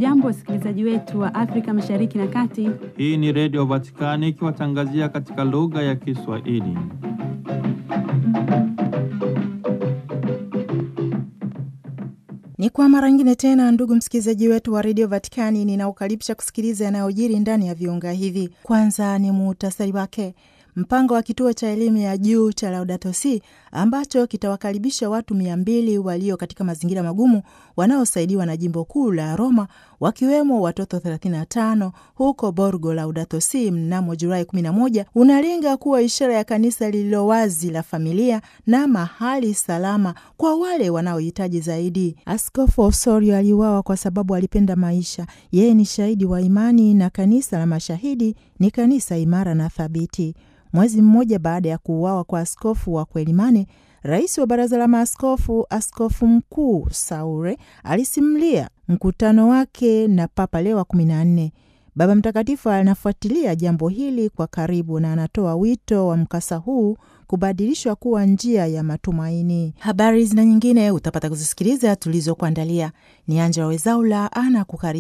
Hamjambo, wasikilizaji wetu wa Afrika Mashariki na Kati. Hii ni Redio Vatikani ikiwatangazia katika lugha ya Kiswahili. Ni kwa mara nyingine tena, ndugu msikilizaji wetu wa redio Vatikani, ninaukaribisha kusikiliza yanayojiri ndani ya viunga hivi. Kwanza ni muhtasari wake. Mpango wa kituo cha elimu ya juu cha Laudato Si ambacho kitawakaribisha watu mia mbili walio katika mazingira magumu wanaosaidiwa na jimbo kuu la Roma, wakiwemo watoto 35 huko Borgo Laudato Si mnamo Julai 11 unalenga kuwa ishara ya kanisa lililo wazi la familia na mahali salama kwa wale wanaohitaji zaidi. Askofu Osorio aliuawa kwa sababu alipenda maisha. Yeye ni shahidi wa imani na kanisa la mashahidi ni kanisa imara na thabiti. Mwezi mmoja baada ya kuuawa kwa askofu wa Kwelimane, rais wa baraza la maaskofu, askofu mkuu Saure alisimulia mkutano wake na Papa Leo wa kumi na nne. Baba Mtakatifu anafuatilia jambo hili kwa karibu na anatoa wito wa mkasa huu kubadilishwa kuwa njia ya matumaini. Habari zina nyingine utapata kuzisikiliza tulizokuandalia. Ni Anja Wezaula ana